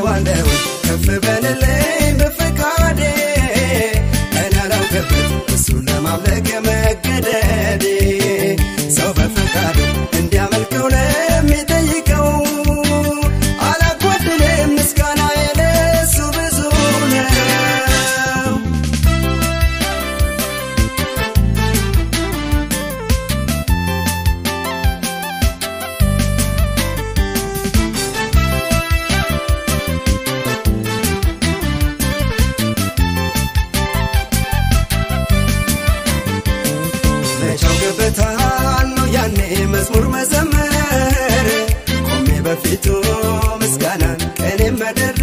እለዋለሁ ከፍ በልልኝ በፈቃዴ እኔ አላውቅበት እሱን ለማምለክ መገደዴ ሰው በፈቃዱ እንዲያመልከው ለሚጠይቀው አላጓድልም ምስጋና የለሱ ብዙ ነው መቻው ገበታል ነው ያኔ መዝሙር መዘመር ቆሜ በፊቱ ምስጋናን ቀኔ መደረ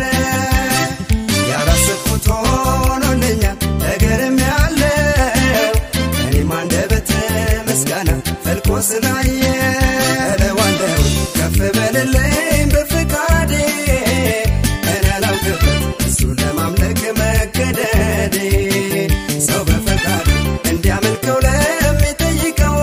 ያላሰብኩት ሆኖልኛል ነገርም ያለው እኔም አንደበት ምስጋና ፈልቆ ስላየ እለዋለሁ ከፍ በልልኝ በፍቃዴ እኔ አላውቅበት እሱን ለማምለክ መገደዴ ሰው በፈቃዱ እንዲያመልከው ለሚጠይቀው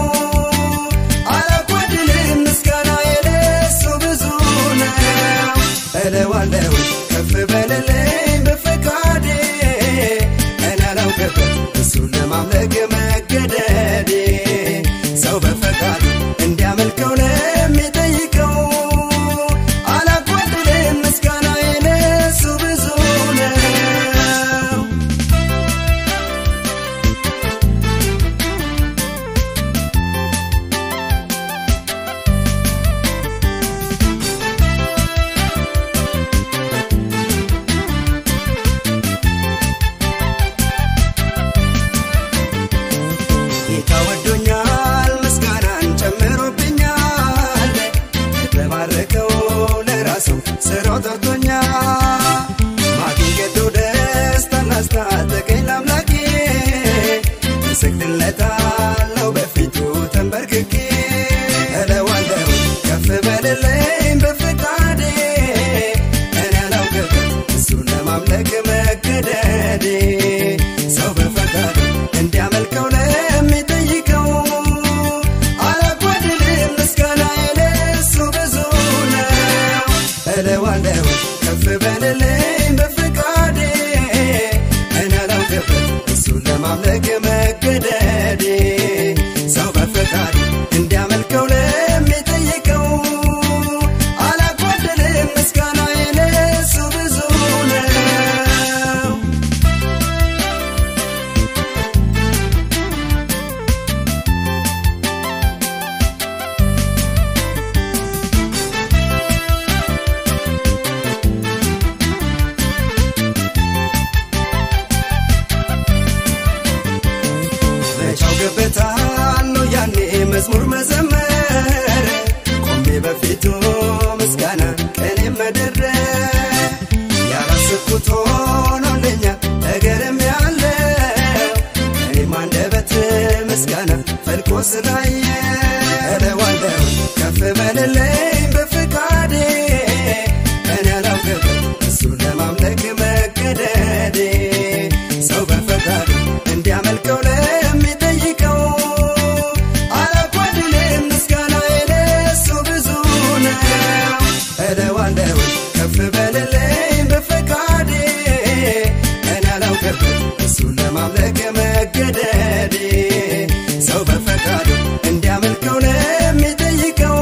አላጓድልም ምስጋና የለሱ ብዙ ነው እለዋለሁ ከፍ በልልኝ በፈቃዴ እኔ አላውቅበት እሱን ለማምለክ መገደዴ ሰው በፈቃዱ እንዲያመልከው ለሚጠይቀው አላጓድልም ምስጋና የለሱ ብዙ ነው ጌታ ወዶኛል ምስጋናን ጨምሮብኛል ለባረከው ለራሱ ስራው ጠርቶኛል ማግኘቱ ደስታን አስታጠቀኝ ለአምላኬ እሰግድለታለሁ በፊቱ ተንበርክኬ እለዋለሁ ከፍ በልልኝ በፍቃዴ እኔ አላውቅበት እሱን ለማምለክ መገደዴ ሰው በፈቃዱ እንዲያመልከው ለሚጠይቀው አላጓድልም ምስጋና የለሱ ብዙ ነው እለዋለሁ ከፍ በልልኝ በፍቃዴ እኔ አላውቅበት እሱን ለማምለክ መገደዴ ሰው በፈቃዱ እንዲያመልከው ለሚጠይቀው አላጓድልም ምስጋና የለሱ ብዙ ነው መቻው ገበታል ነው ያኔ መዝሙር መዘመር ቆሜ በፊቱ ምስጋና ቀኔ መደረ ያላሰብኩት ሆኖልኛል ነገርም ያለው እኔም አንደበት ምስጋና ፈልቆ ስላየ እለዋለሁ ከፍ በልልኝ በፍቃዴ እኔ አላውቅበት እሱን ለማምለክ መገደዴ ሰው በፈቃዱ እንዲያመልከው ለሚጠይቀው አላጓድልም ምስጋና የለሱ ብዙ ነው እለዋለሁ ከፍ በልልኝ በፈቃዴ እኔ አላውቅበት እሱን ለማምለክ መገደዴ ሰው በፈቃዱ እንዲያመልከው ለሚጠይቀው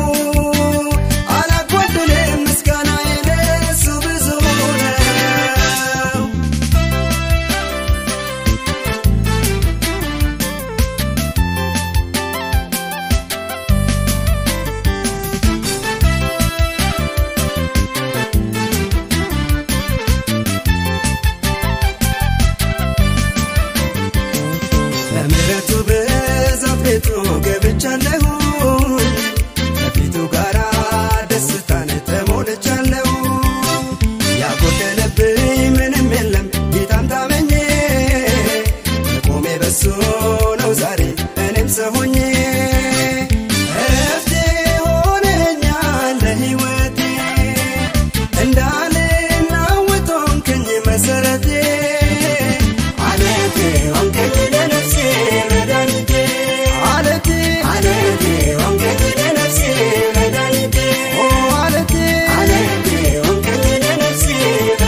አላጓድልም ምስጋና የለሱ ብዙ ነው በምሕረቱ ብዛት ቤቱ ገብቻለሁ ከፊቱ ጋራ ደስታን ተሞልቻለሁ ያጎደለብኝ ምንም የለም ጌታን ታመኜ መቆሜ በሱ ነው ዛሬ እኔም ሰው ሆኜ እረፍቴ ሆነኛል ለሕይወቴ እንዳልናወጥ ሆንክኝ መሰረቴ አለቴ ሆንከኝ ለነፍሴ መድኃኒቴ አለቴ አለቴ ሆንከኝ ለነፍሴ መድኃኒቴ ኦ አለቴ አለቴ ሆንከኝ ለነፍሴ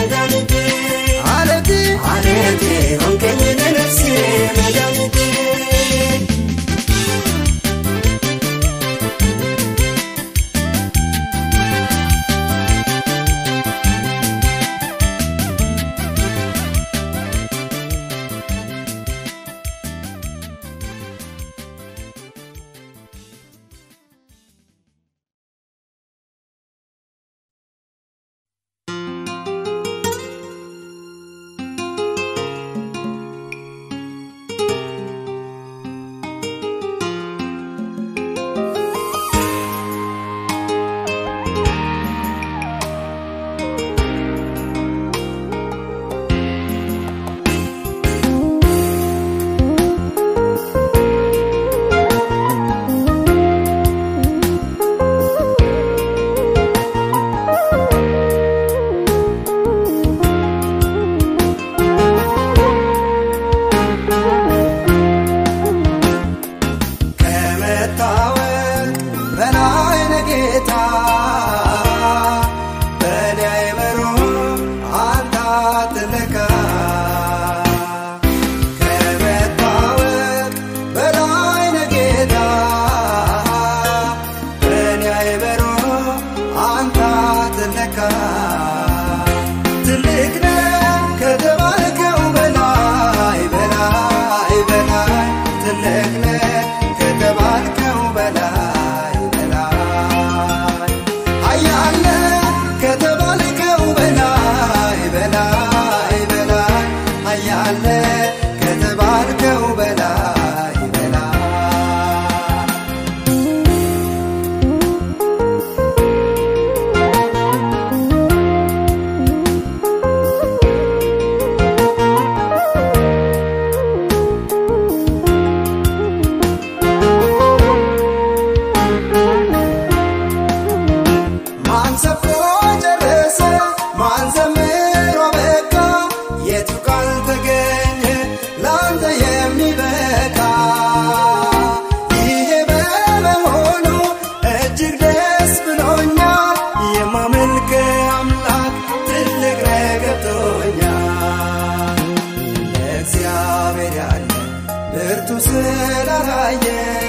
ስላላየ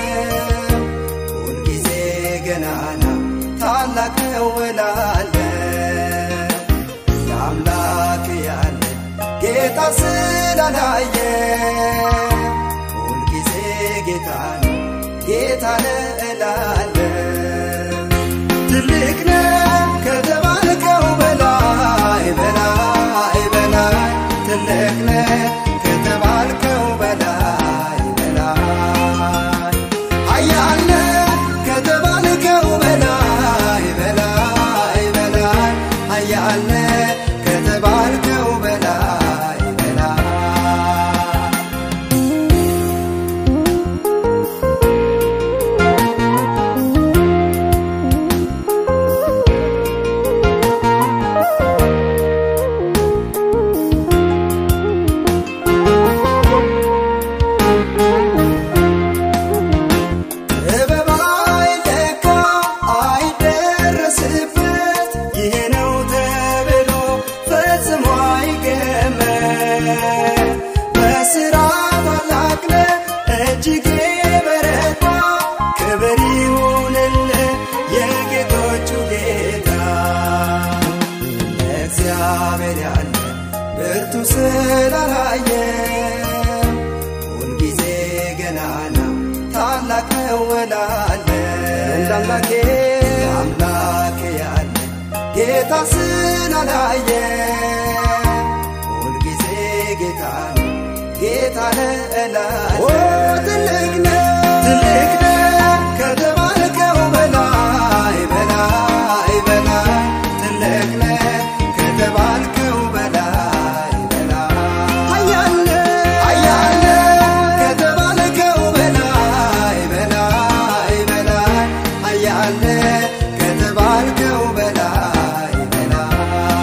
ሁልጊዜ ገናና ታላቅ ነው እላለ ለአምላክ ያለ ጌታ ስላላየ ሁልጊዜ ጌታ ነው ጌታ ነው እላለ ትልቅ ነው ከተባልከው በላይ በላይ በላይ ትልቅ ነው ከተባልከው በላይ በላይ ኃያል ነህ ከተባልከው በላይ በላይ በላይ ኃያል ነህ ከተባልከው በላይ በላይ ጥበብ አይለካ አይደረስበት ይሄ ነው ተብሎ ፈጽሞ አይገመት በስራ ታላቅ ነህ እጅግ በረታ ክብር ይሁንልህ የጌቶቹ ጌታ እግዚአብሔር ያለ ብርቱ ስላላየ ሁልጊዜ ገናና ታላቅ ነው እላለ እንደ አምላኬ አምላክ ያለ ጌታ ስላላየ ሁልጊዜ ጌታ ነው ጌታ ነው እላለ ትልቅ ነው ትልቅ ነው ከተባልከው በላይ በላይ በላይ ትልቅ ነው ከተባልከው በላይ በላይ ኃያል ነህ ኃያል ነህ ከተባልከው በላይ በላይ በላይ ኃያል ነህ ከተባልከው በላይ በላይ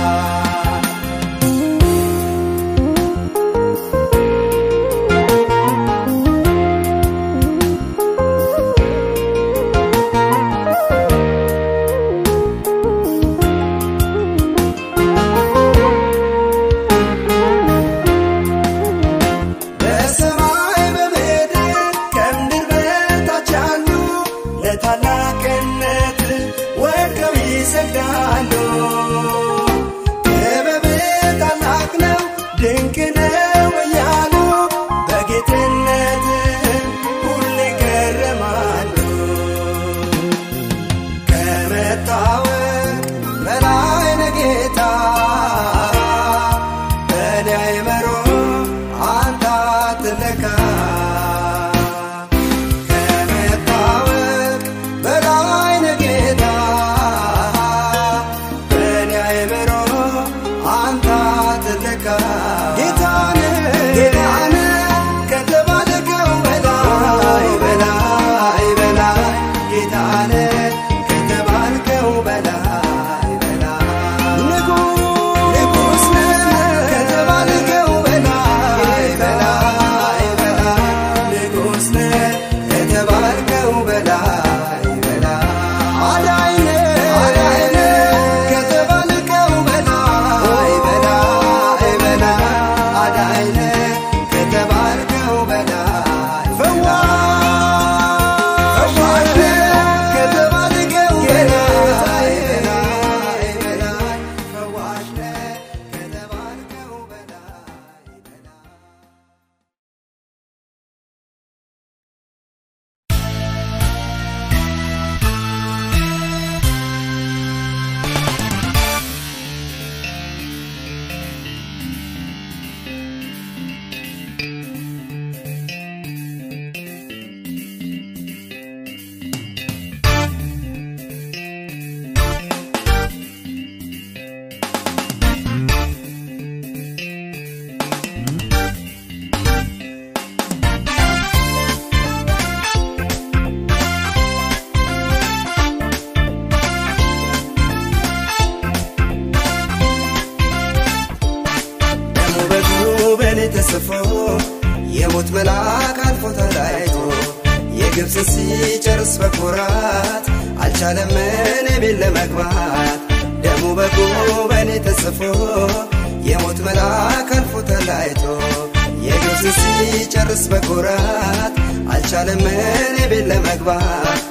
በሰማይ በምድር ከምድር በታች ያሉ ለታላቅነት ወድቀው ይሰግዳሉ። ጥበብ ታላቅ ነው ድንቅ ነው እያሉ በጌትነት ሁሌ ይገረማሉ። ከመታወቅ በላይ ነህ ጌታ በእኔ አይምሮ አንተ አትለካ ከመታወቅ በላይ ነህ ጌታ በእኔ አይምሮ አንተ አትለካ ጌታ ነህ ጌታ ነህ ከተባልከው በላይ በላይ በላይ ጌታ ነህ ከተባልከው በላይ በላይ ንጉሥ ነህ ከተባልከው በላይ በላይ በላይ ንጉሥ ነህ ከተባልከው በላይ በላይ አዳኝ ነህ አዳኝ ነህ ከተባልከው በላይ በላይ በላይ አዳኝ ነህ ከተባልከው በላይ ፈዋሽ ፈዋሽ ነህ ከተባልከው በላይ በላይ በላይ ፈዋሽ ነህ ከተባልከው በላይ በላይ ደሙ በእግሩ በእኔ ተጽፎ የሞት መልአክ አልፎ ተለያይቶ የግብፅን ሲጨርስ በኩራት አልቻለም እኔ ቤት ለመግባት ደሙ በእግሩ በእኔ ተጽፎ የሞት መልአክ አልፎ ተላይቶ የግብፅ ሲጨርስ በኩራት አልቻለም እኔ ቤት ለመግባት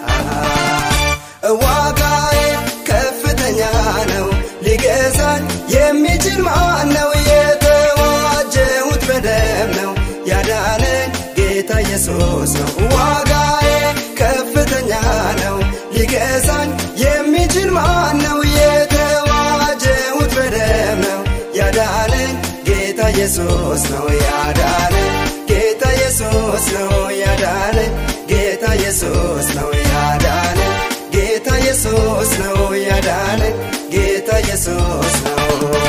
ዋጋዬ ከፍተኛ ነው ሊገዛኝ የሚችል ማን ነው የተዋጀሁት በደም ነው ያዳነኝ ጌታ ኢየሱስ ነው ዋጋዬ ከፍተኛ ነው ሊገዛኝ የሚችል ማን ነው የተዋጀሁት በደም ነው ያዳነኝ ጌታ ኢየሱስ ነው ያዳነኝ ጌታ ኢየሱስ ነው ያዳነኝ ጌታ ኢየሱስ ነው ያዳነኝ ጌታ ኢየሱስ ነው ያዳነኝ ጌታ ኢየሱስ ነው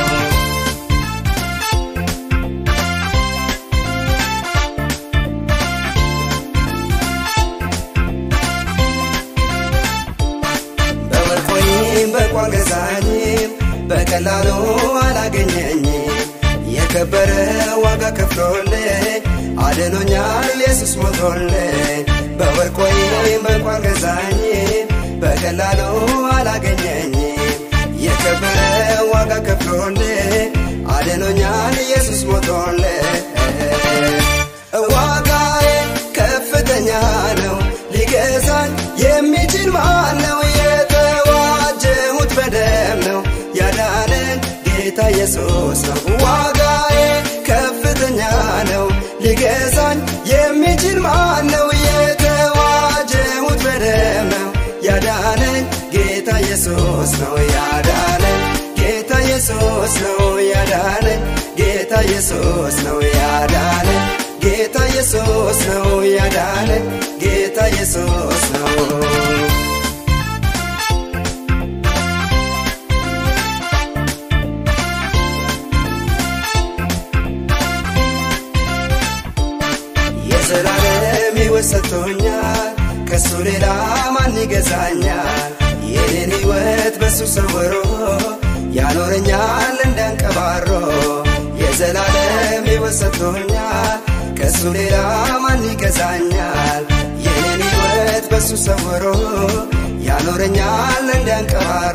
በወርቅ ወይም በቋን ገዛኝም በቀላሉ አላገኘኝም የከበረ ዋጋ ከፍሎልኝ አድኖኛል ኢየሱስ ሞቶልኝ በወርቅ ወይም በቋን ገዛኝም በቀላሉ አላገኘኝም የከበረ ዋጋ ከፍሎልኝ አድኖኛል ኢየሱስ ሞቶልኝ ዋጋዬ ከፍተኛ ነው ሊገዛኝ የሚችል ማን ነው የተዋጀሁት በደም ነው ያዳነኝ ጌታ ኢየሱስ ነው ዋጋዬ ከፍተኛ ነው ሊገዛኝ የሚችል ማን ነው የተዋጀሁት በደም ነው ያዳነኝ ጌታ ኢየሱስ ነው ያዳነኝ ጌታ ኢየሱስ ነው ያዳነኝ ጌታ ኢየሱስ ነው ያዳነኝ ጌታ ኢየሱስ ነው ያዳነኝ ጌታ ኢየሱስ ነው የዘላለም ሕይወት ሰጥቶኛል ከሱ ሌላ ማን ይገዛኛል የኔን ሕይወት በሱ ሰውሮ ያኖረኛል እንዳንቀባሮ የዘላለም ሕይወት ሰጥቶኛል ከሱ ሌላ ማን ይገዛኛል የኔን ሕይወት በሱ ሰውሮ ያኖረኛል እንዳንቀባሮ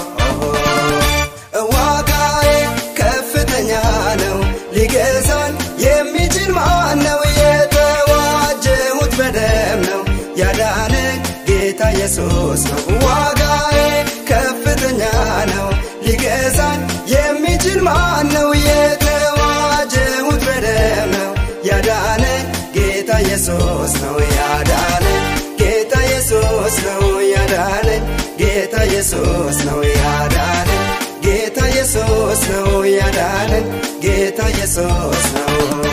ዋጋዬ ከፍተኛ ነው ሊገዛኝ የሚችል ማን ነው የተዋጀሁት በደም ነው ያዳነኝ ጌታ ኢየሱስ ነው ዋጋዬ ከፍተኛ ነው ሊገዛኝ የሚችል ማን ነው የተዋጀሁት በደም ነው ያዳነኝ ጌታ ኢየሱስ ነው ያዳነኝ ጌታ ኢየሱስ ነው ያዳነኝ ጌታ ኢየሱስ ነው ያዳነኝ ጌታ ኢየሱስ ነው ያዳነኝ ጌታ ኢየሱስ ነው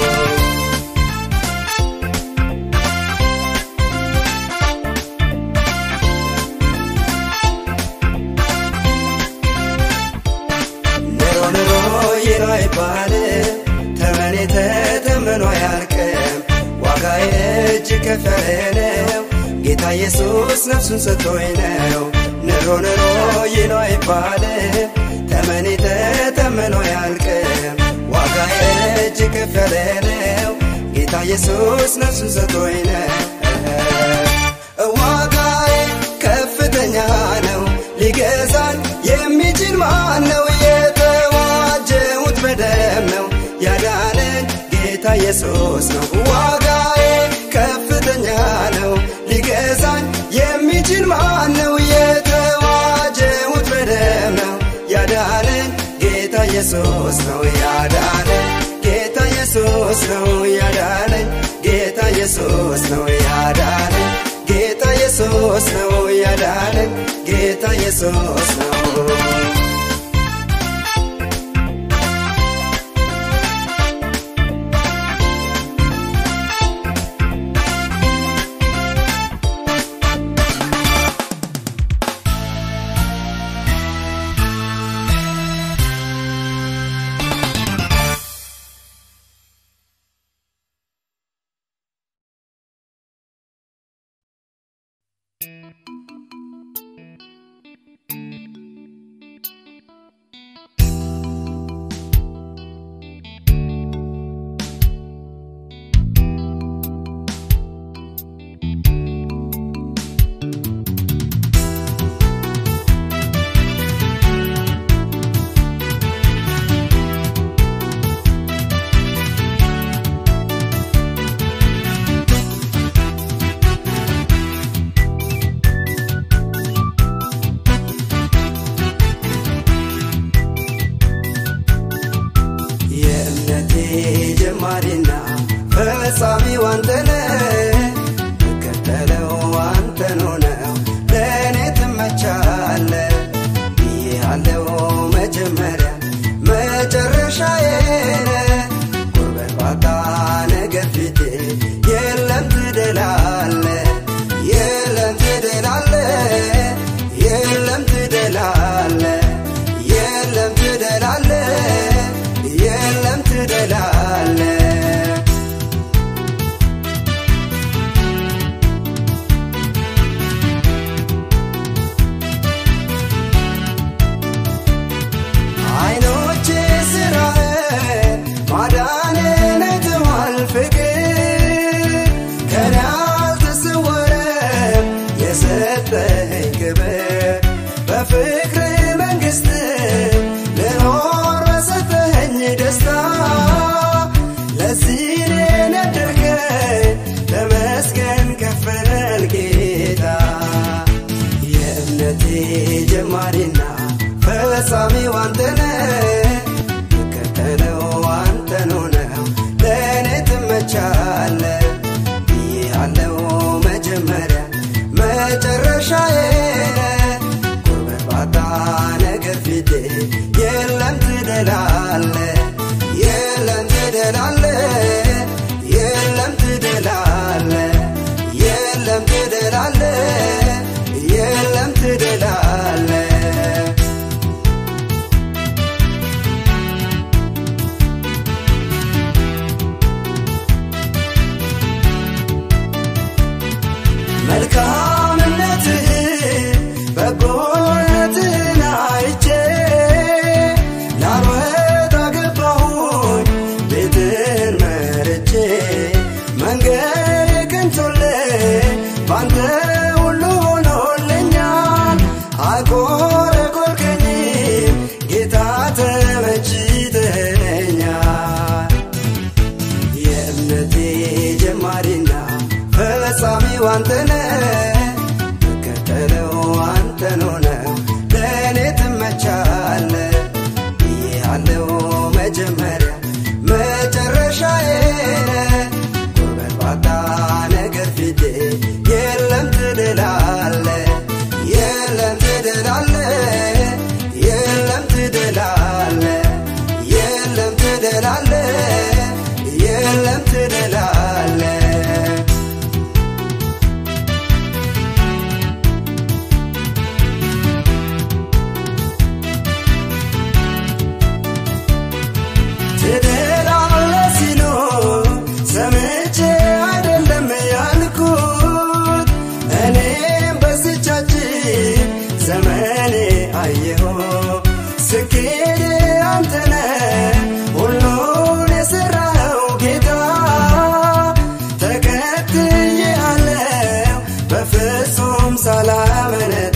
ኑሮ ኑሮ ይኖ አይባልም ተመኔ ተተምኖ አያልቅም ዋጋዬ እጅግ ከፍ ያለ ነው ጌታ ኢየሱስ ነፍሱን ሰጥቶኝ ነው ኑሮ ኑሮ ይኖ አይባልም ተመኔ ተተምኖ አያልቅም ዋጋዬ እጅግ ከፍ ያለ ነው ጌታ ኢየሱስ ነፍሱን ሰጥቶኝ ነው ዋጋዬ ከፍተኛ ነው ሊገዛኝ የሚችል ማን ነው የተዋጀሁት በደም ነው ያዳነኝ ጌታ ኢየሱስ ነው ዋጋዬ ከፍተኛ ነው ሊገዛኝ የሚችል ማን ነው የተዋጀሁት በደም ነው ያዳነኝ ጌታ ኢየሱስ ነው ያዳነኝ ጌታ ኢየሱስ ነው ያዳነኝ ጌታ ኢየሱስ ነው ያዳነኝ ጌታ ኢየሱስ ነው ያዳነኝ ጌታ ኢየሱስ ነው የእምነቴ ጀማሪና ፈጻሚው አንተነህ እከተለው አንተን ሆነው ለእኔ ትመቻለህ ብዬሃለው መጀመሪያ መጨረሻዬ ነህ ጉርበት ባጣ ነገር ፊቴ የለም ትደላለህ የለም ትደላለህ የለም ትደላለህ የለም ትደላለህ የለም ትደላለህ አይኖቼ ስራህን ማዳንን አይተዋል ፍቅር ከኔ አልተሰወረም የሰጠኸኝ ክብር በፍቅር መንግሥት ልኖር በሰጠኸኝ ደስታ ለዚህ እኔን ያደርከኝ ተመስገን ከፈል ጌታ የእምነቴ ጀማሪና ፈጻሚው አንተነህ እከተለው አንተን ሆነው ለእኔ ትመቻለህ ብዬሃለው መጀመሪያ መጨረሻዬ ነህ ጉርበት ባጣ ነገር ፊቴ የለም ትደላለህ የለም ትደላለህ የለም ትደላለህ የለም ትደላለህ የለም ትደላለህ መልካምነትህን በጎነትህን አይቼ ላልወጣ ገባሁኝ ቤትህን መርቼ መንገድ የቀንቶልኝ ባንተ ሁሉ ሆኖልኛል አልኮረኮርከኝ ጌታ ተመችተኛል የእምነቴ ጀማሪና ፈጻሚው አንተነህ እከተለው አንተን ሆነው ለእኔ ትመቻለህ ብዬሃለው መጀመሪያ መጨረሻዬ ነህ ጉርበት ባጣ ነገር ፊቴ የለም ትድላለህ የለም ትድላለህ የለም ትድላለህ የለም ትድላለህ የለም ትድላለህ ትድላለህ ሲሉ ሰምቼ አይደለም ያልኩት እኔም በስቻችን ዘመኔ አየሁ ስኬቴ አንተነ ሁሉን የሠራኸው ጌታ ተከትዬ አለው በፍጹም ሳላመነታ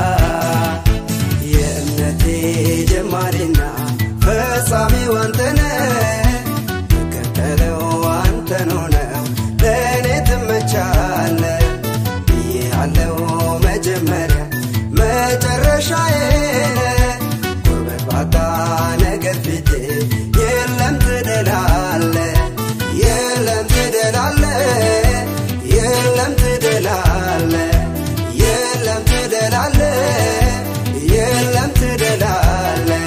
የእምነቴ ጀማሪና ፈጻሚው አንተነህ እከተለው አንተን ሆነው ለእኔ ትመቻለህ ብዬሃለው መጀመሪያ መጨረሻዬ ነህ ጉርበት ባጣ ነገር ፊቴ የለም ትደላለህ የለም ትደላለህ የለም ትደላለህ የለም ትደላለህ የለም ትደላለህ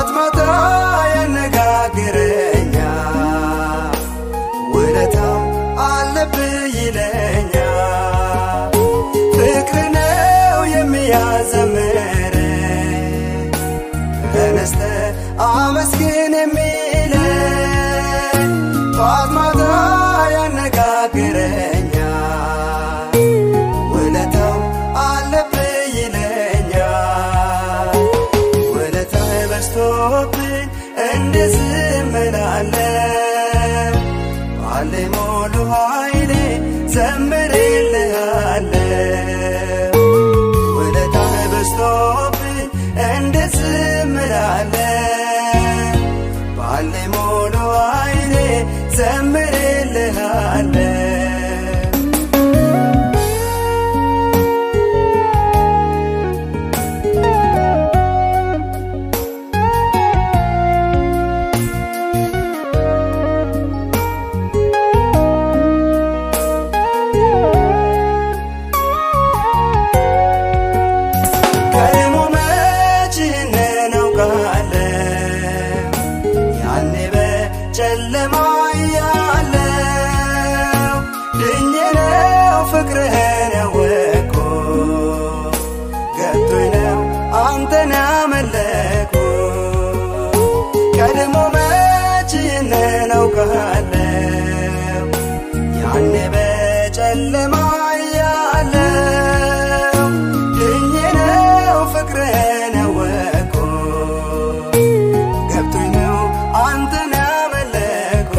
ጧት ማታ ያነጋግረኛል ውለታው አለብህ ይለኛል ፍቅር ነው የሚያዘምር ተነስተ አመስግን የሚለኝ ጧት ማታ ያነጋግረኛል ውለታው አለብህ ይለኛል ውለታህ በዝቶብኝ እንደዝም እላለሁ ባለኝ ሙሉ ኃይሌ ዘምርልሃለሁ ውለታህ በዝቶብኝ እንደዝም እላለሁ ባለኝ ሙሉ ኃይሌ ዘምርልሃለሁ ቀድሞ መች ይህንን አውቃለሁ ያኔ በጨለማ እያለሁ ድኜ ነው ፍቅርህን ያወቅኩ ገብቶኝ ነው አንተን ያመለኩ ቀድሞ መች ይህንን አውቃለሁ ያኔ በጨለማ እያለሁ ድኜ ነው ፍቅርህን ያወቅኩ ገብቶኝ ነው አንተን ያመለኩ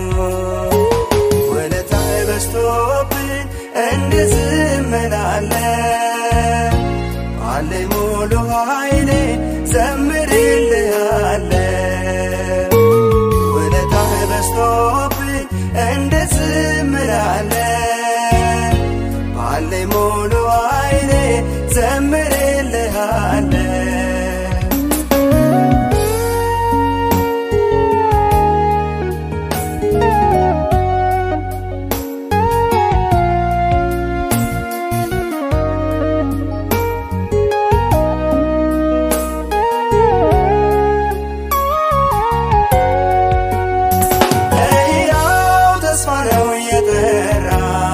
ውለታህ በዝቶብኝ እንደዝም እላለሁ ባለኝ ሙሉ ኃይሌ ዘምርልሃለሁ ውለታህ በዝቶብኝ እንደዝም እላለሁ ባለኝ ሙሉ ኃይሌ ዘምርልሃለሁ ለሕያው ተስፋ ነው የጠራ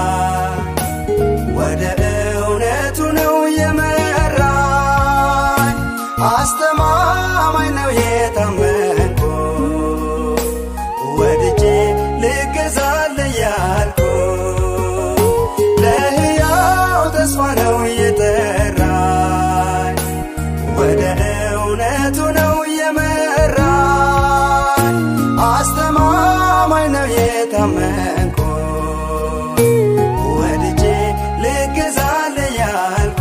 ወደ እውነቱ ነው የመራኝ አስተማማኝ ነው የታመንኩ ወድጄ ልገዛል ያልኩ ለሕያው ተስፋ ነው የጠራኝ ወደ እውነቱ ነው የመራኝ አስተማማኝ ነው የታመንኩ ወድጄ ልገዛል ያልኩ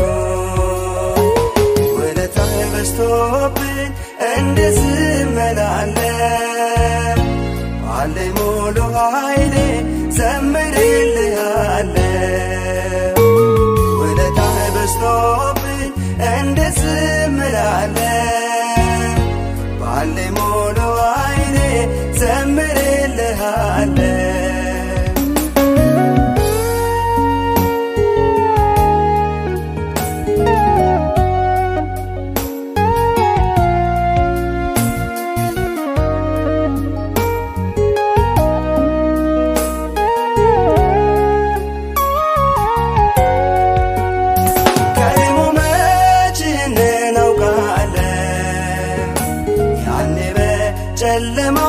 ውለታህ በዝቶብኝ እንደዝም እላለሁ ባለኝ ሙሉ ኃይሌ ዘምርልሃለሁ ውለታህ በዝቶብኝ እንደዝም እላለሁ ባለኝ ሙሉ ኃይሌ ዘምርልሃለሁ ቀድሞ መች ይህንን አውቃለሁ ያኔ በጨለማ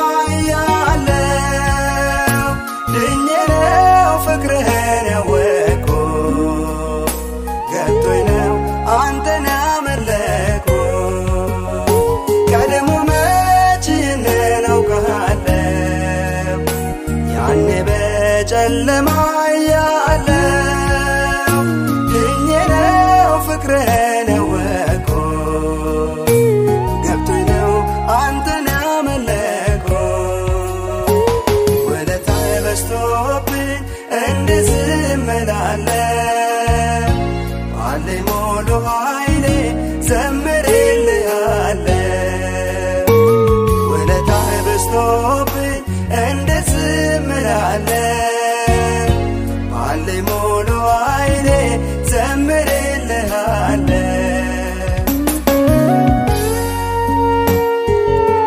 እያለሁ ድኜ ነው ፍቅርህን ያወቅኩ ገብቶኝ ነው አንተን ያመለኩ ቀድሞ መች ይህንን አውቃለሁ ያኔ በጨለማ እያለሁ ድኜ ነው ፍቅርህን ያወቅኩ ገብቶኝ ነው አንተን ያመለኩ ውለታህ በዝቶብኝ እንደዝም እላለሁ ባለኝ ሙሉ ኃይሌ ዘምርልሃለሁ ውለታህ በዝቶብኝ እንደዝም እላለሁ ባለኝ ሙሉ ኃይሌ ዘምርልሃለሁ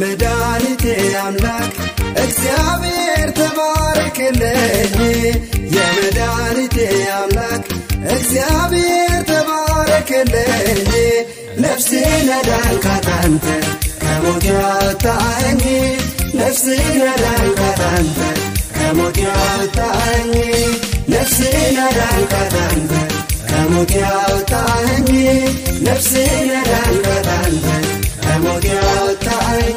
የመድኃኒቴ አምላክ እግዚአብሔር ተባረክልኝ የመድኃኒቴ አምላክ እግዚአብሔር ተባረክልኝ ነፍሴን አዳንካት አንተ ከሞት ያወጣኝ ነፍሴን አዳንካት አንተ ከሞት ያወጣኝ ነፍሴን አዳንካት አንተ ከሞት ያወጣኝ ነፍሴን አዳንካት አንተ ከሞት ያወጣኝ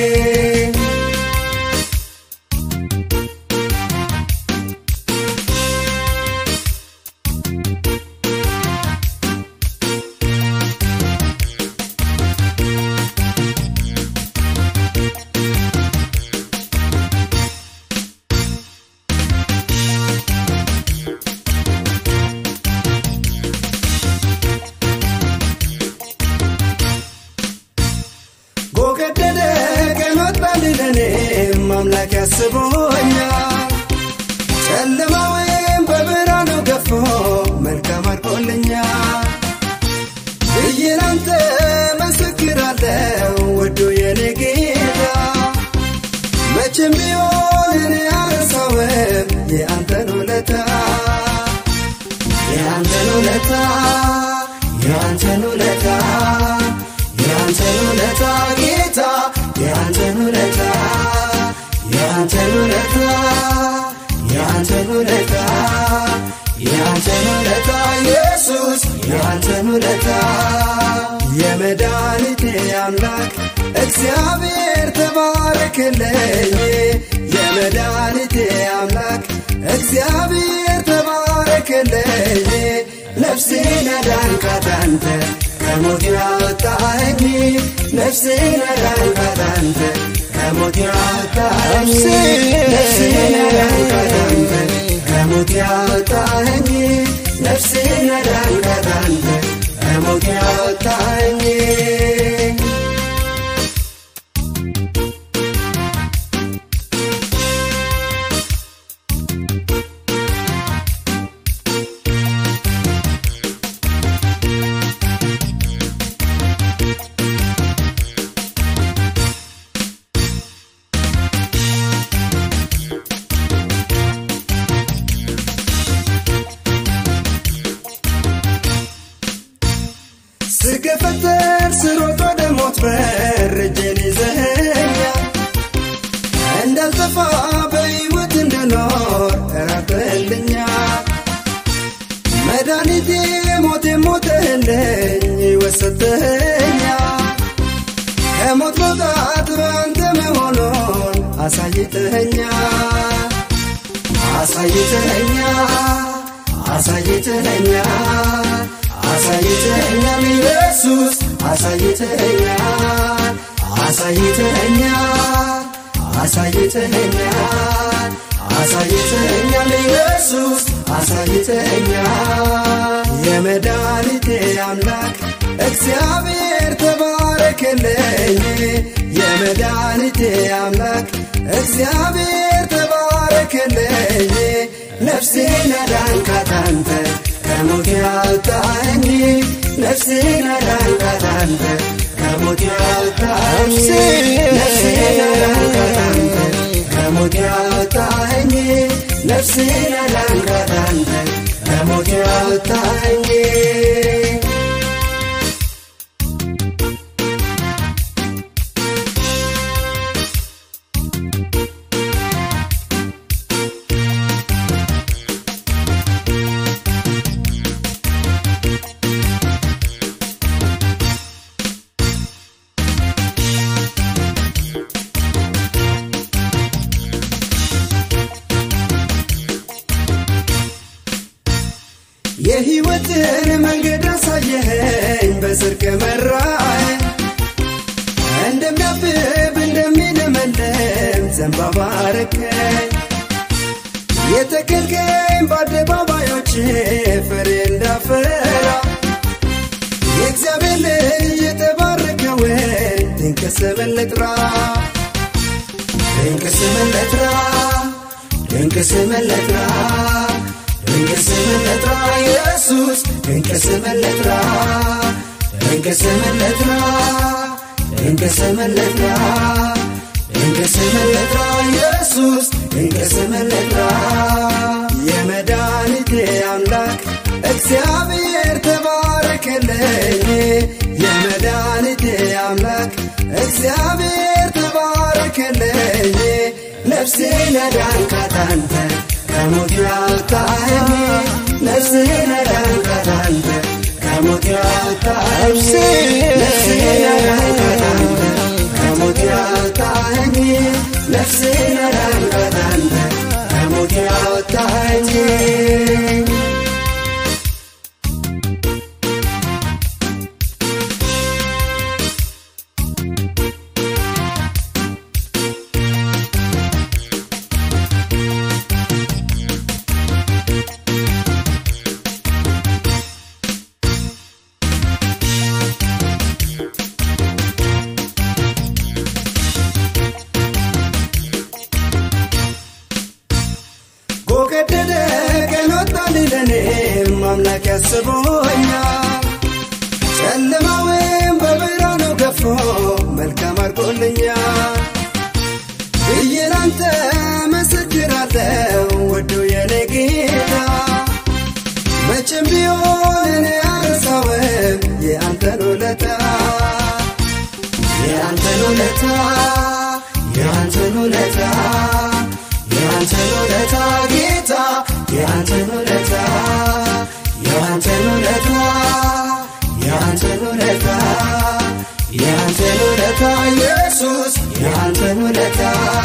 ጎገደደ ቀን ወጣልኝ ለኔም አምላክ ያስቦኛል ጨለማ ወይም በብርሃኑ ገፎ መልካም አድርጎልኛል ብዬ ላንተ መሰክራለሁ ወዶ የኔ ጌታ መቼም ቢሆን እኔ አረሳውም የአንተን ውለታ የአንተን ውለታ የአንተን ውለታ የአንተን ውለታ ጌታ የአንተን ውለታ የአንተን ውለታ የአንተን ውለታ የአንተን ውለታ ኢየሱስ የአንተን ውለታ የመድኃኒቴ አምላክ እግዚአብሔር ተባረክልኝ የመድኃኒቴ አምላክ እግዚአብሔር ተባረክልኝ ነፍሴን አዳንካት አንተ ከሞት ያወጣኝ ነፍሴን አዳንካት አንተ ከሞት ያወጣኝ ነፍሴን አዳንካት አንተ ከሞት ያወጣኝ ነፍሴን አዳንካት አንተ ከሞት ያወጣኝ ስገፈተር ስሮጥ ወደ ሞት በር እጄን ይዘኸኛል እንዳልጠፋ በሕይወት እንድኖር ራብልኛል መድኃኒቴ ሞቴ ሞተህልኝ ሕይወት ሰጥተኸኛል ከሞት መውጣት በአንተ መሆኑን አሳይተኸኛል አሳይተኸኛል አሳይተኸኛል አሳይተኸኛል ኢየሱስ አሳይተኸኛል አሳይተኸኛል አሳይተኸኛል አሳይተኸኛል ኢየሱስ አሳይተኸኛል የመድኃኒቴ አምላክ እግዚአብሔር ተባረክልኝ የመድኃኒቴ አምላክ እግዚአብሔር ተባረክልኝ ነፍሴን አዳንካት አንተ ከሞት ያወጣኝ ነፍሴን አዳንካት አንተ ከሞት ያወጣኝ ነፍሴን አዳንካት አንተ ከሞት ያወጣኝ ነፍሴን አዳንካት አንተ ከሞት ያወጣኝ የሕይወትን መንገድ አሳየኸኝ በጽድቅ መራኝ እንደሚያብብ እንደሚለመለም ዘንባባ አረከኝ የተከልከኝ በአደባባዮች ፍሬ እንዳፈራ የእግዚአብሔር ልጅ የተባረከውን ድንቅ ስምን ልጥራ ድንቅ ስምን ልጥራ ድንቅ ስምን ልጥራ ድንቅ ስምን ልጥራ ኢየሱስ ድንቅ ስምን ልጥራ ድንቅ ስምን ልጥራ ድንቅ ስምን ልጥራ ድንቅ ስምን ልጥራ ኢየሱስ ድንቅ ስምን ልጥራ የመድኃኒቴ አምላክ እግዚአብሔር ተባረክልኝ የመድኃኒቴ አምላክ እግዚአብሔር ተባረክልኝ ነፍሴን ያዳንካት አንተ ከሞት ያወጣኸኝ ነፍሴን ያዳንካት አንተ ከሞት ያወጣኸኝ ነፍሴን ያዳንካት አንተ ከሞት ያወጣኸኝ ነፍሴን ያዳንካት አንተ ከሞት ያወጣኸኝ ጎገደደ ቀን ወጣልኝ ለኔም አምላክ ያስቦኛል ጨለማውን በብርሃኑ ገፎ መልካም አድርጎልኛል ብዬ ላንተ መሰክራለሁ ወዶ የኔ ጌታ መቼም ቢሆን እኔ አልረሳውም የአንተን ውለታ የአንተን ውለታ የአንተን ውለታ የአንተን ውለታ ጌታ የአንተን ውለታ የአንተን ውለታ የአንተን ውለታ የአንተን ውለታ ኢየሱስ የአንተን ውለታ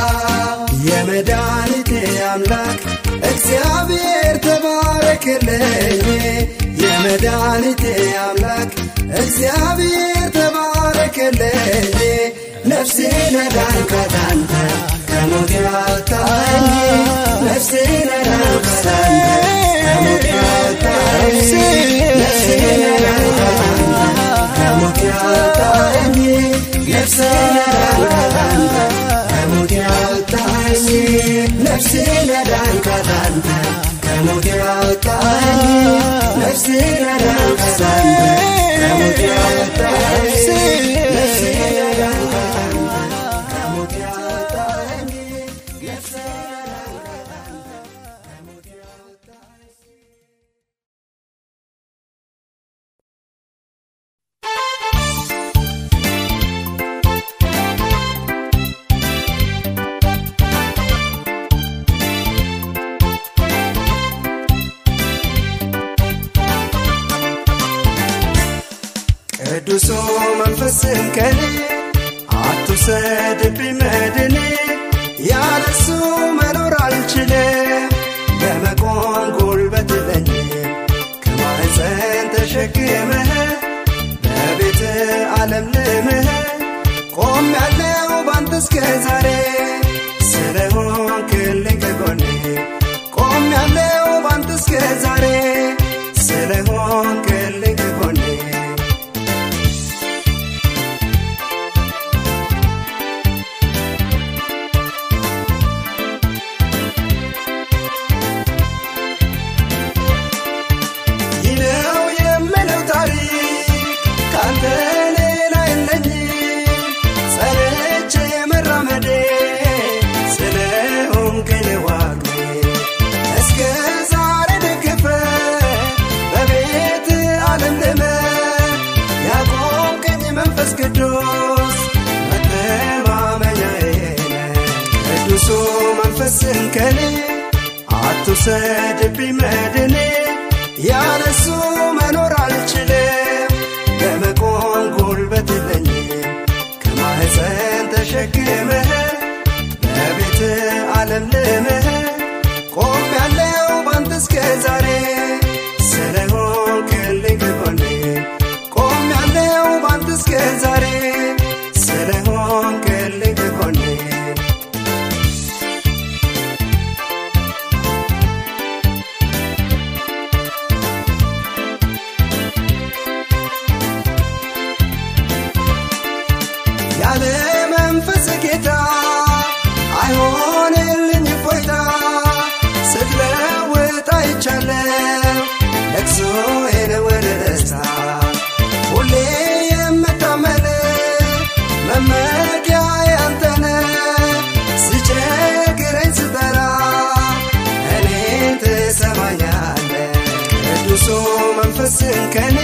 የመድኃኒቴ አምላክ እግዚአብሔር ተባረክልኝ የመድኃኒቴ አምላክ እግዚአብሔር ተባረክልኝ ነፍሴን ያዳንካት አንተ ከሞት ያወጣኝ ነፍሴን ያዳንካት አንተ ከሞት ያወጣኝ ነፍሴን ያዳንካት አንተ ከሞት ያወጣኝ ነፍሴን ያዳንካት አንተ ከሞት ያወጣኝ ነፍሴን ያዳንካት አንተ ከሞት ያወጣኝ ነፍሴን ያዳንካት አንተ ከሞት ያወጣኝ ነፍሴን ያዳንካት አንተ ከሞት ያወጣኝ ነፍሴን ያዳንካት አንተ ከሞት ያወጣኝ ቅዱሱ መንፈስን ከኔ አትውሰድብኝ መድኔ ያለሱ መኖር አልችልም ለመቆም ጉልበት የለኝም ከማህፀን ተሸክመህ በቤት ዓለም ልምህ ቆም ያለው ባንተ እስከ ዛሬ ስለሆንክልኝ ከጎኔ ቆም ያለው ባንተ እስከ ዛሬ ስለሆንክልኝ ከጎኔ ይህ ነው የምለው ታሪክ ካንተ ሌላ የለኝም ጸንቼ መራመዴ ስለሆንክን ዋግ እስከ ዛሬ ደግፈ በቤት ዓለም ልመ ያቆምከኝ መንፈስ ቅዱስ መተማመኛዬ ነህ። ቅዱሱ መንፈስን ከኔ አትውሰድብኝ መድኔ ያለሱ መኖር አልችልም ለመቆም ጉልበት የለኝም ከማህፀን ተሸክመህ በቤት ዓለም ልምህ ቆም ያለው ባንተ እስከ ዛሬ ስለሆንክልኝ ከጎኔ ቆም ያለው ባንተ እስከ ዛሬ ስለሆንክልኝ ከጎኔ ያለ መንፈስ ጌታ አይሆንልኝ ፎይታ ስትለውጥ አይቻለው ለቅሶዬን ወደ ደስታ ሁሌ የምታመን መመ መንፈስን ከኔ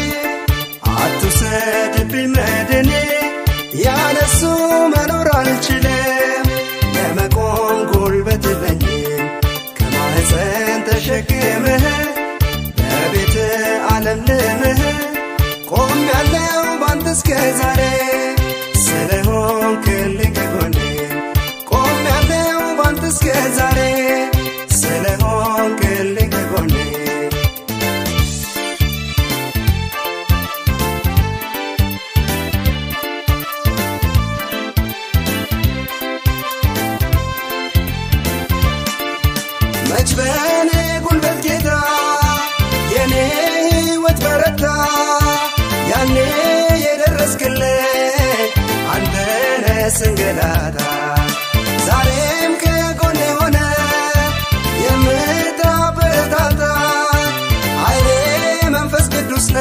አትውሰድብኝ መድኔ ያለሱ መኖር አልችልም ለመቆም ጉልበት የለኝም ከማህፀን ተሸክምህ በቤት ዓለም ልምህ ቆም ያለው ባንተ እስከ ዛሬ ስለሆንክልኝ ከጎኔ ቆም ያለው ባንተ እስከ ዛሬ ስለሆንክልኝ ከጎኔ መች በእኔ ጉልበት ጌታ የኔ ሕይወት በረታ ያኔ የደረስክልኝ አንተነ ስንገላታ ዛሬም ከጎኔ ሆነ የምታበረታታ ኃይሌ መንፈስ ቅዱስ ነ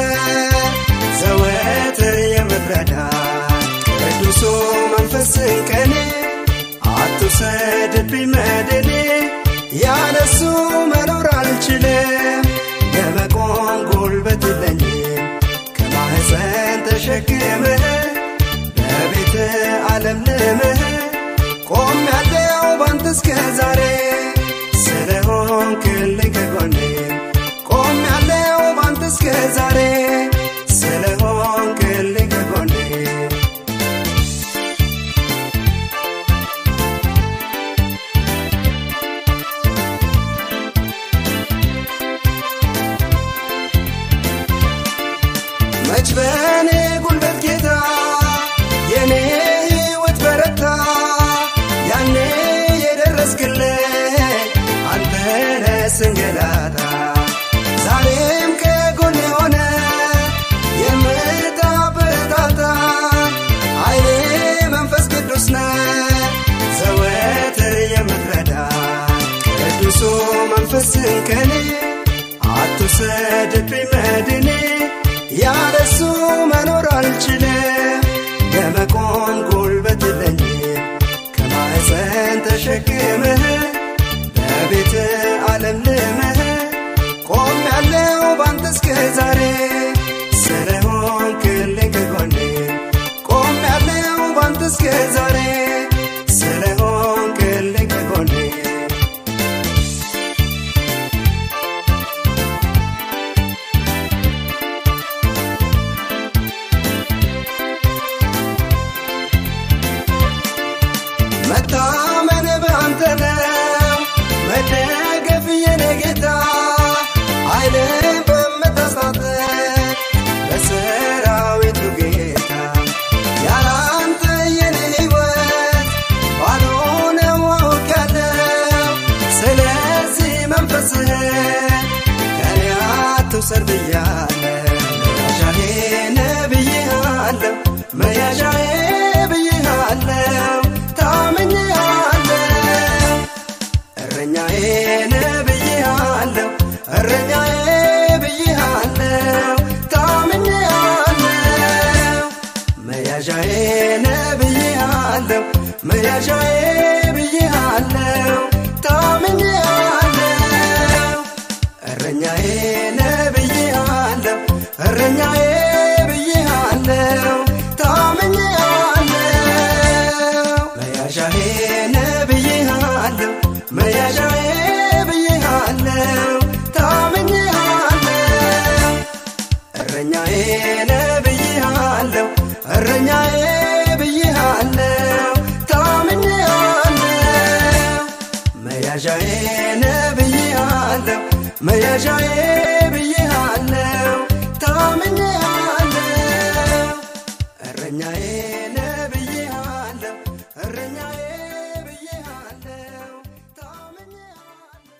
ዘወትር የምትረዳ ቅዱሱ መንፈስን ከኔ አትውሰድብኝ መድኔ ያለሱ መኖር አልችልም ለመቆም ጉልበት የለኝም ከማህፀን ተሸክምህ በቤት ዓለም ልምህ ቆም ያለው ባንተ እስከ ዛሬ ስለሆንክልኝ ከጎኔ ቆም ያለው ባንተ እስከ ዛሬ ስለሆንክልኝ ከጎኔ መች በእኔ ጉልበት ጌታ የኔ ሕይወት በረታ ያኔ የደረስክልኝ አንተነ ስንገላታ ዛሬም ከጎኔ ሆነ የምታበረታታ ኃይሌ መንፈስ ቅዱስ ነ ዘወትር የምትረዳ ቅዱሱ መንፈስን ከኔ አትውሰድብኝ መድኔ ያለሱ መኖር አልችልም ለመቆም ጉልበት የለኝም ከማህፀን ተሸክምህ በቤት ዓለም ልምህ ቆም ያለው ባንተ እስከ ዛሬ ስለሆንክልኝ ከጎኔ ቆም ያለው ባንተ እስከ ዛሬ ስለሆንክልኝ ከጎኔ መታመን በአንተ ነው መደገፍ የኔ ጌታ ኃይልን በምታስታጥቅ በሰራዊቱ ጌታ ያላንተ የኔ ሕይወት ባዶ ነው አውቃለሁ ስለዚህ መንፈስህ ከኔ አትውሰድ ብያለሁ መያዣዬ ነህ ብዬሃለሁ መያዣዬ ብዬሃለሁ ታምኜሃለሁ እረኛዬ ነህ ብዬሃለሁ እረኛዬ ብዬሃለሁ ታምኜሃለሁ መያዣዬ ነህ ብዬሃለሁ መያዣዬ ብዬሃለሁ ታምኜሃለሁ እረኛዬ ነህ ብዬሃለሁ እረኛዬ ብዬሃለሁ ታምኜሃለሁ መያዣዬ ነህ ብዬሃለሁ መያዣዬ ብዬሃለሁ ታምኜሃለሁ እረኛዬ ነህ ብዬሃለሁ እረኛዬ ብዬሃለሁ ታምኜሃለሁ መያዣዬ ነህ ብዬሃለሁ መያዣዬ ብዬሃለሁ ታምኜሃለሁ እረኛዬ ነህ ብዬሃለሁ እረኛዬ ብዬሃለሁ ታምኜሃለሁ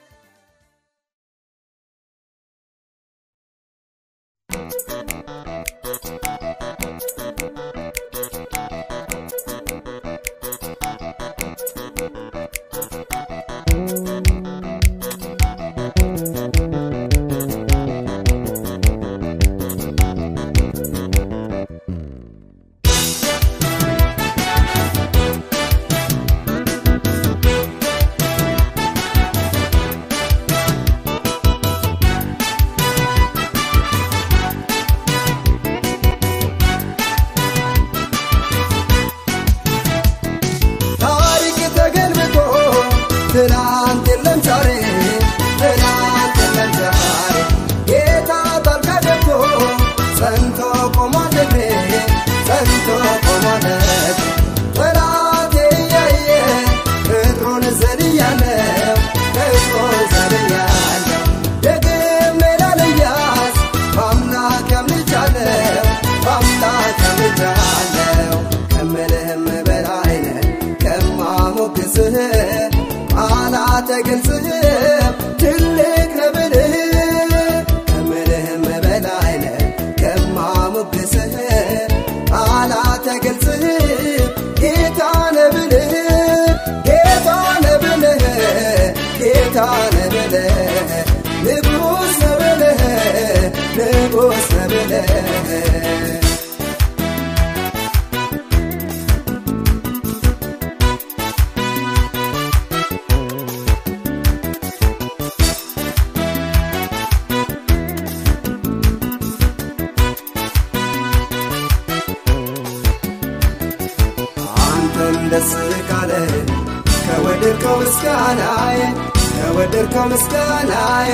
♪ ከማሞግስህ ቃላት አይገልጽህም ትልቅ ነህ ብልህ ከምልህም በላይ ነህ ከማሞግስህ ቃላት አይገልጽህም ጌታ ነህ ብልህ ጌታ ነህ ብልህ ጌታ ነህ ብልህ ንጉሥ ነህ ብልህ ንጉሥ ነህ ብልህ አንተን ደስ ካለ ከወደድከው ምስጋናዬ ከወደድከው ምስጋናዬ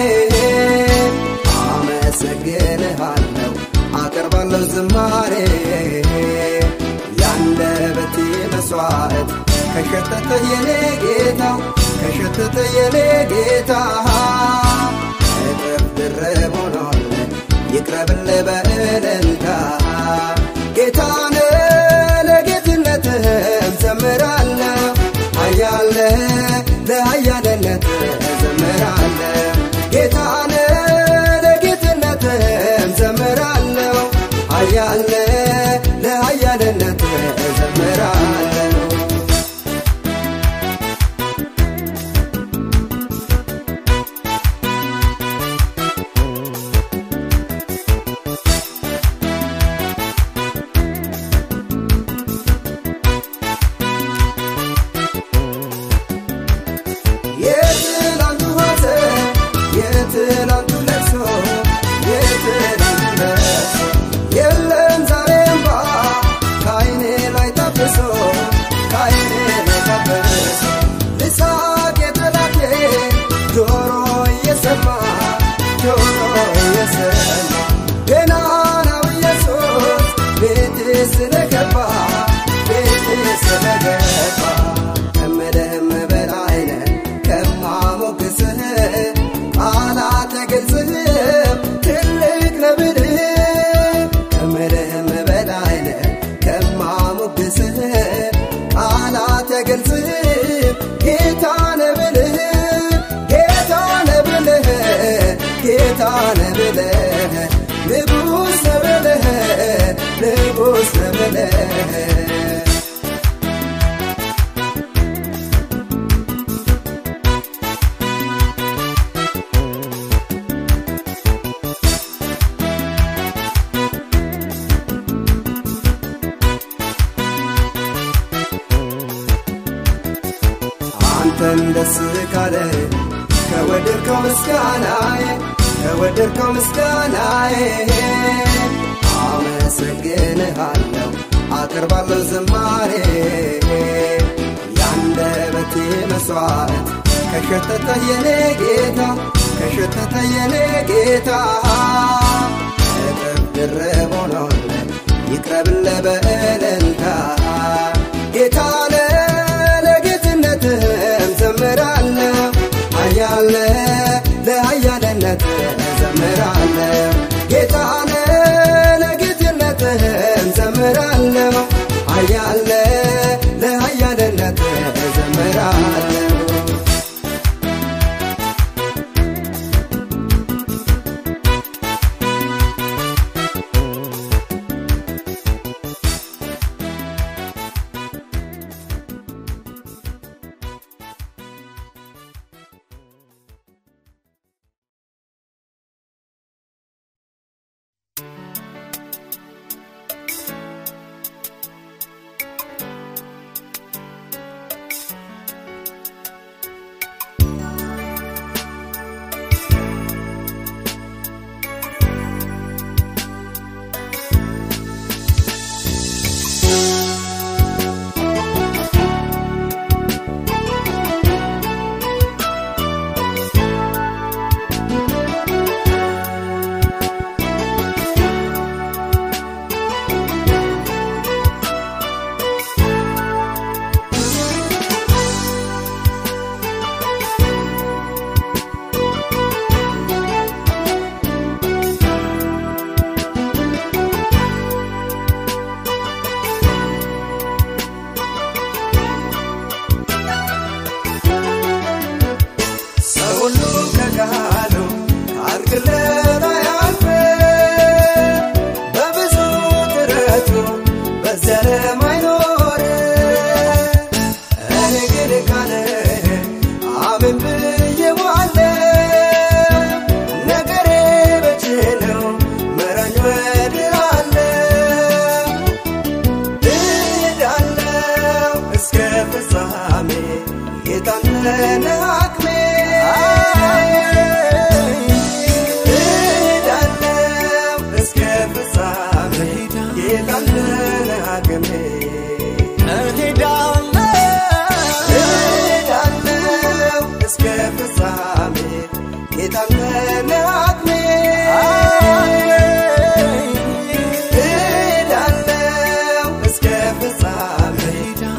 አመሰግንሃለሁ አቀርባለሁ ዝማሬ ያንደበቴ መስዋዕት ከሸተተ የኔ ጌታ ከሸተተ የኔ ጌታ እጥፍ ድርብ ሆኗል ይቅረብልህ በእልልታ ጌታነ ለጌትነትህም ዘምራለሁ ኃያለ ለኃያልነትህ ዘምራለሁ ጌታነ ለጌትነትህም ዘምራለሁ ኃያለ ለኃያልነትህ ዘምራለሁ የትላንቱ ሐዘን የትላንቱ ለቅሶ የትላንቱ ለቅሶ የለም ዛሬ እንባ ከዓይኔ ላይ ታብሶ ከዓይኔ ላይ ታብሶ ልሳቅ የጠላቴ ጆሮ እየሰማ ጆሮ እየሰማ ገናናው ኢየሱስ ቤቴ ስለገባ ቤቴ ስለገባ ከምልህም በላይ ነህ ከማሞግስህ ቃላት አይገልጽህም ትልቅ ነህ ብልህ ከምልህም በላይ ነህ ከማሞግስህ ቃላት አይገልጽህም ጌታ ነህ ብልህ ጌታ ነህ ብልህ ጌታ ነህ ብልህ ንጉሥ ነህ ብልህ ንጉሥ ነህ ብልህ አንተን ደስ ካለ ከወደድከው ምስጋናዬ ከወደድከው ምስጋናዬ አመሰግንሃለሁ አቀርባለሁ ዝማሬ ያንደበቴ መስዋዕት ከሸተተ የኔ ጌታ ከሸተተ የኔ ጌታ እጥፍ ድርብ ሆኗል ይቅረብልህ በእልልታ ጌታ ለጌትነትህም ዘምራለሁ ኃያለ ለኃያልነትህ ዘምራለሁ ጌታነ ለጌትነትህም ዘምራለሁ ኃያለ ለኃያልነትህ ዘምራለሁ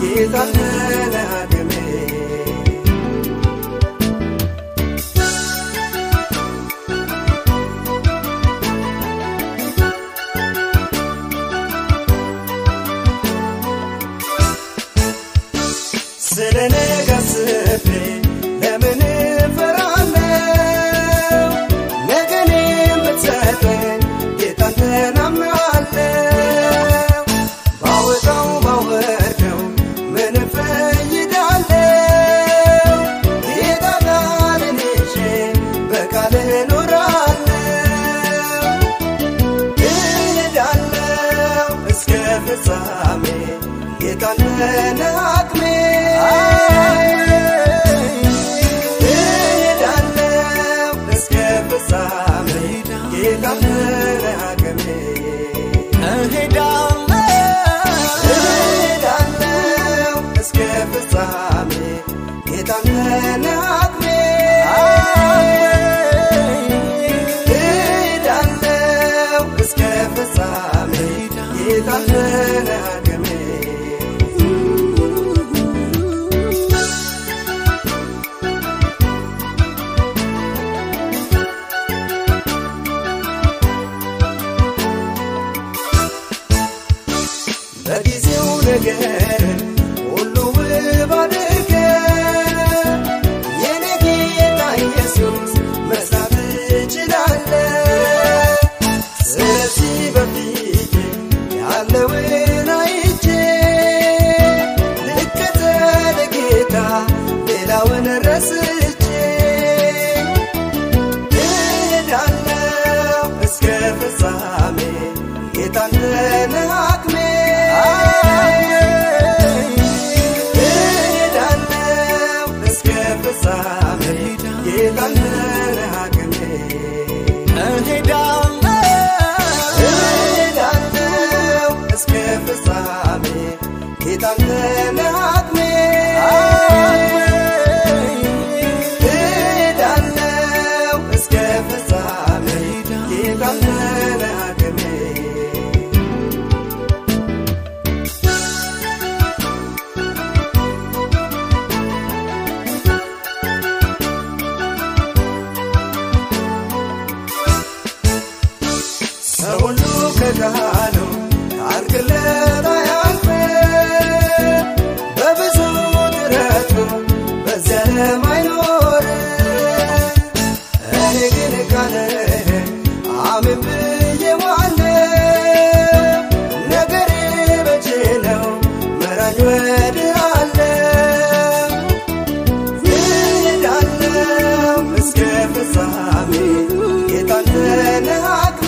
ጌታ ለአቅሜ ስለ ነገ አስቤ ለምን እፈራለሁ? ነገን የምትሰጠኝ ጌታን ተማምናለሁ። ባወጣው ባወርደው ምን እፈይዳለሁ? ጌታ ቃልን ይዤ በቃልህ እኖራለሁ። እሄዳለሁ እስከ ፍጻሜ ጌታን ለአቅሜ እሄዳለሁ እስከ ፍጻሜ ጌታን ለአቅሜ እሄዳለሁ እስከ ፍጻሜ ጌታን ለአቅሜ እሄዳለሁ እስከ ፍጻሜ ጌታን ለአቅሜ በጊዜው ነገር ሁሉ ውብ አድርገ የኔ ጌታ ኢየሱስ መስራት እችላለ ስለዚህ በፊት ያለውን አይቼ ልከተል ጌታ ሌላውን ረስቼ እሄዳለሁ እስከ ፍጻሜ ጌታን ለአቅሜ እሄዳለሁ እስከ ፍጻሜ ጌታን ለአቅሜ እሄዳለሁ እስከ ፍጻሜ ጌታን ለአቅሜ እሄዳለሁ እስከ ፍጻሜ ጌታን ለአቅሜ ሰው ሁሉ ከዳነው ታርግለት አያልፍ በብዙ ጥረቱ በዚያ ዓለም አይኖር እኔ ግን ቃልህ አምን ብዬዋለሁ ነገሬ በእጅ ነው መራኝ ወድሃለሁ እሄዳለሁ እስከ ፍጻሜ ጌታን ለአቅሜ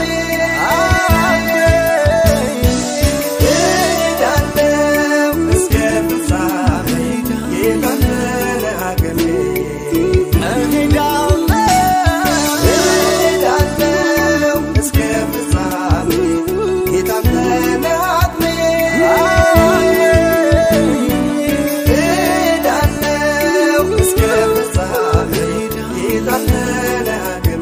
እሄዳለሁ እስከ ፍጻሜ ጌታን ለአቅሜ እሄዳለሁ እስከ ፍጻሜ ጌታን ለአቅሜ እሄዳለሁ እስከ ፍጻሜ ጌታን ለአቅሜ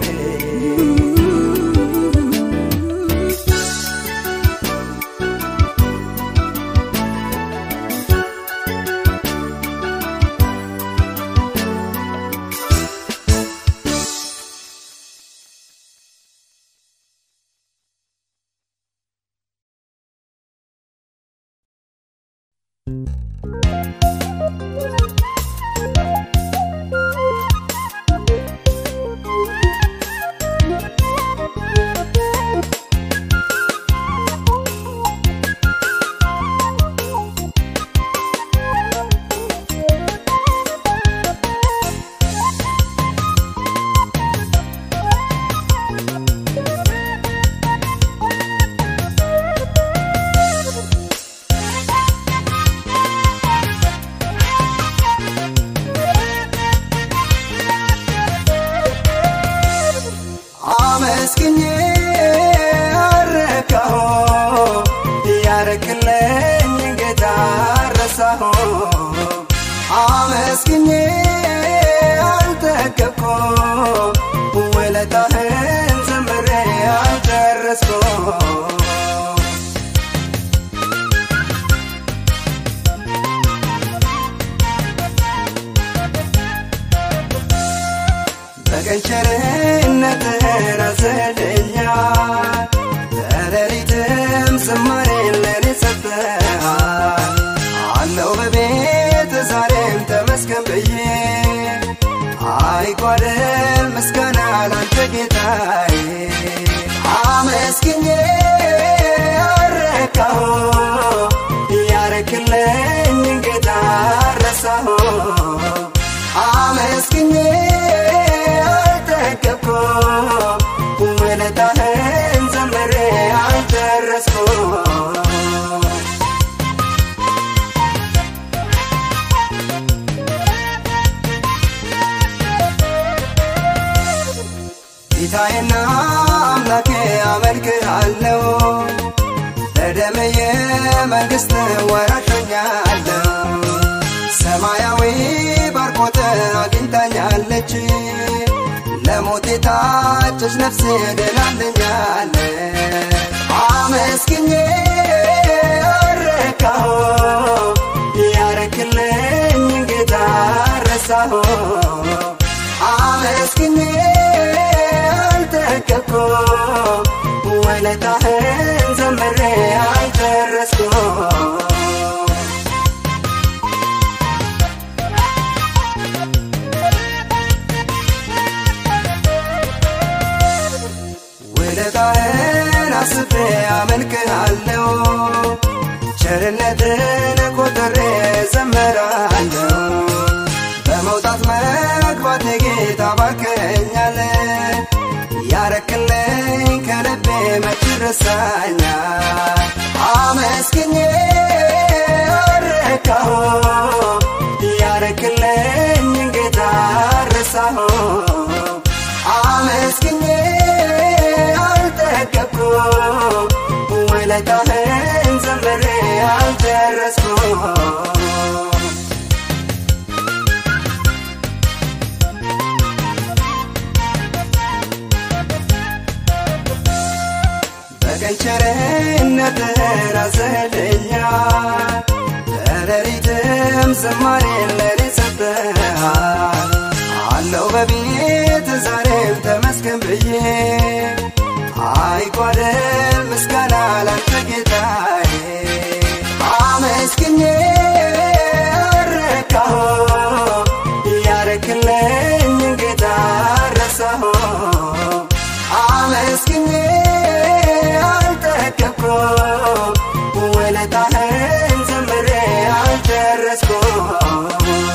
አመስግኜ አረካሁ ያረክለኝ ጌታ ረሳሁ አመስግኜ አልጠገብኩ ውለታህን ዘምሬ አልጨረስኩ በቀን ቸርነትህን አዘለኛል በሌሊትም ዝማሬን ለኔ ሰጥተሃል አለው በቤት ዛሬም ተመስገን ብዬ አይጓደል ምስጋና ላንተ ጌታዬ አመስግኜ አረካሁ ያረክልኝ ጌታ ረሳሁ አመስግኜ አልጠገብኩም ውለታህን ዘምሬ አልጨረስኩም ጌታዬና አምላኬ አመልክሃለሁ በደምዬ መንግሥት ወራሾኛለሁ ሰማያዊ ባርኮት አግኝታኛለች ለሞት የታጨች ነፍሴ ድናለኛለ አመስግኜ አረካሁ ያረክልኝ ጌታ ረሳሁ አመስግኜ አልጠገብኩም ውለታህን ዘምሬ አልጨረስኩም ውለታህን አስቤ አመልክሃለሁ ቸርነትን ቆጥሬ ዘመራለሁ በመውጣት መግባት ጌታ ባርከኛል ያረክልኝ ከልቤ መች ረሳኛል አመስግኜ አረካሁ ያረክልኝ ጌታ ረሳሁ አመስግኜ አልጠገብኩም ውለታህን ዘምሬ አልጨረስኩም በቀን ቸርነትህን አዘለኛል በሌሊትም ዝማሬን ለኔ ሰጥተሃል አለው በቤት ዛሬም ተመስገን ብዬ አይጓደል ምስጋና ላንተ ጌታዬ አመስግኜ አረካሁ ያረክልኝ ጌታ ረሳሁ አመስግኜ አልጠገብኩም ውለታህን ዘምሬ አልጨረስኩም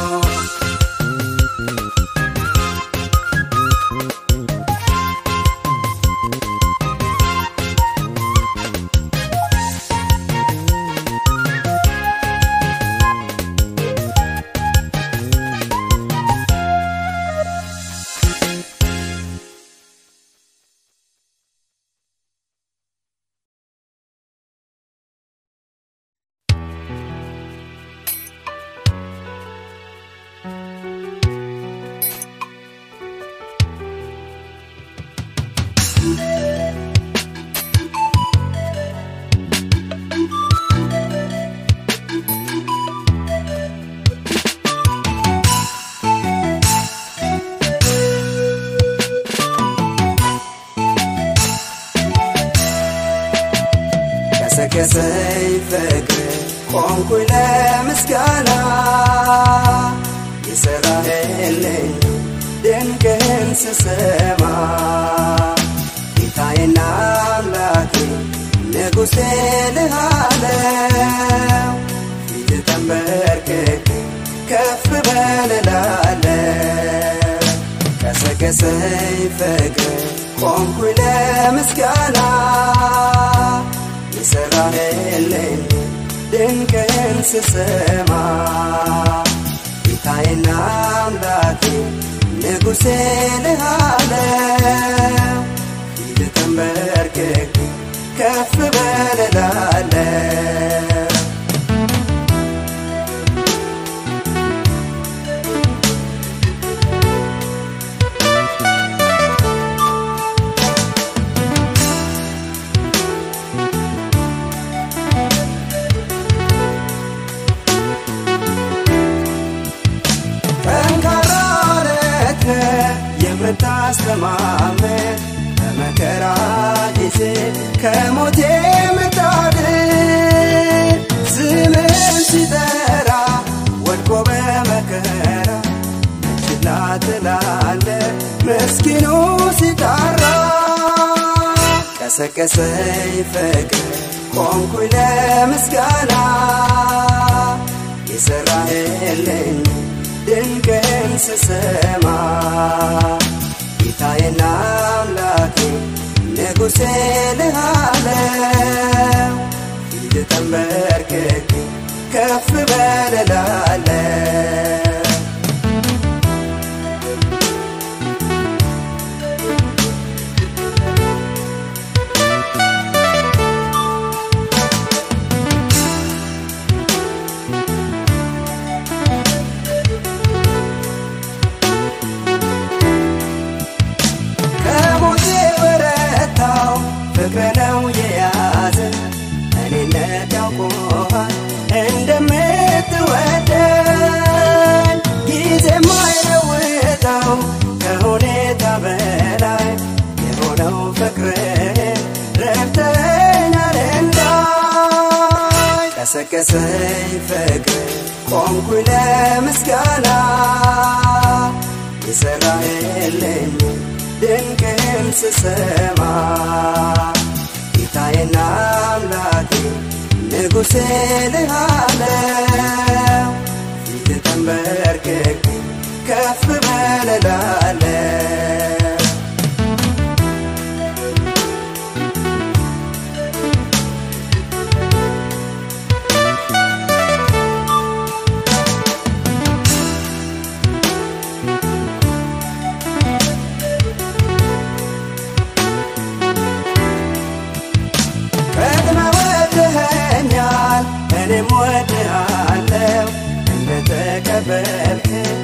ቀሰቀሰኝ ፍቅር ቆምኩኝ ለምስጋና የሰራህልኝ ድንቅን ስሰማ ጌታዬና አምላኬ ንጉሴ ልሃለው ፊት ተንበርክኬ ከፍ በልላለው ቀሰቀሰኝ ፍቅር ቆምኩኝ ለምስጋና የሰራህልኝ ድንቅን ስሰማ ጌታዬና አምላኬ ንጉሴ ልሃለው ፊት ተንበርክኬ ከፍ በልላለው ጠንካራ አለት የምታ የሚያስተማምን በመከራ ጊዜ ከሞት የምታድን ስምን ሲጠራ ወድቆ በመከራ ችላ ትላለ ምስኪኑ ሲጣራ ቀሰቀሰኝ ፍቅር ቆምኩኝ ለምስጋና የሰራህልኝ ድንቅን ስሰማ ጌታዬና አምላኬ ንጉሴ ልሃለው ፊት ተንበርክኬ ከፍ በልላለው ከሞቴ በረታው ፍቅር ነው የያዘ እኔነት ያውቆሃል እንደምትወደን ጊዜ ማይለውጠው ከሁኔታ በላይ የሆነው ፍቅር ረድተኛል እንዳይ ቀሰቀሰኝ ፍቅር ቆምኩኝ ለምስጋና የሰራህልኝ ድንቅን ስሰማ ጌታዬና አምላኬ ንጉሴ ልሃለው ፊት ተንበርክኬ ከፍ በልላለው ቀድመ ወድኸኛል እኔም ወድሃለው እንደተቀበልክ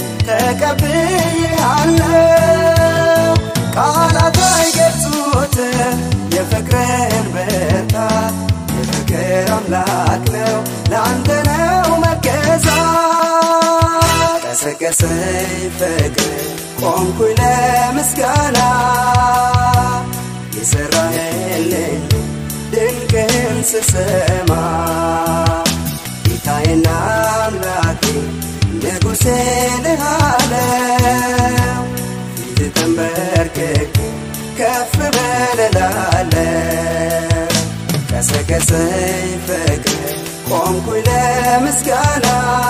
ተቀብዬሃለው ቃላት አይገልጹት የፍቅርህን ብርታት የፍቅር አምላክ ነው ለአንተ ነው መገዛት ቀሰቀሰኝ ፍቅር ቆምኩኝ ለምስጋና የሰራህልኝ ድንቅን ስሰማ ጌታዬና አምላኬ ንጉሴ ልሃለው ፊት ተንበርክኬ ከፍ በልላለው ቀሰቀሰኝ ፍቅር ቆምኩኝ ለምስጋና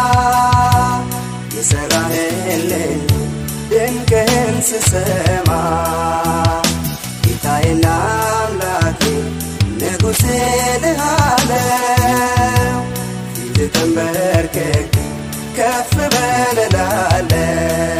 የሰራህልኝ ድንቅን ስሰማ ጌታዬና አምላኬ ንጉሴ ልሃለው ፊት ተንበርክኬ ከፍ በልላለው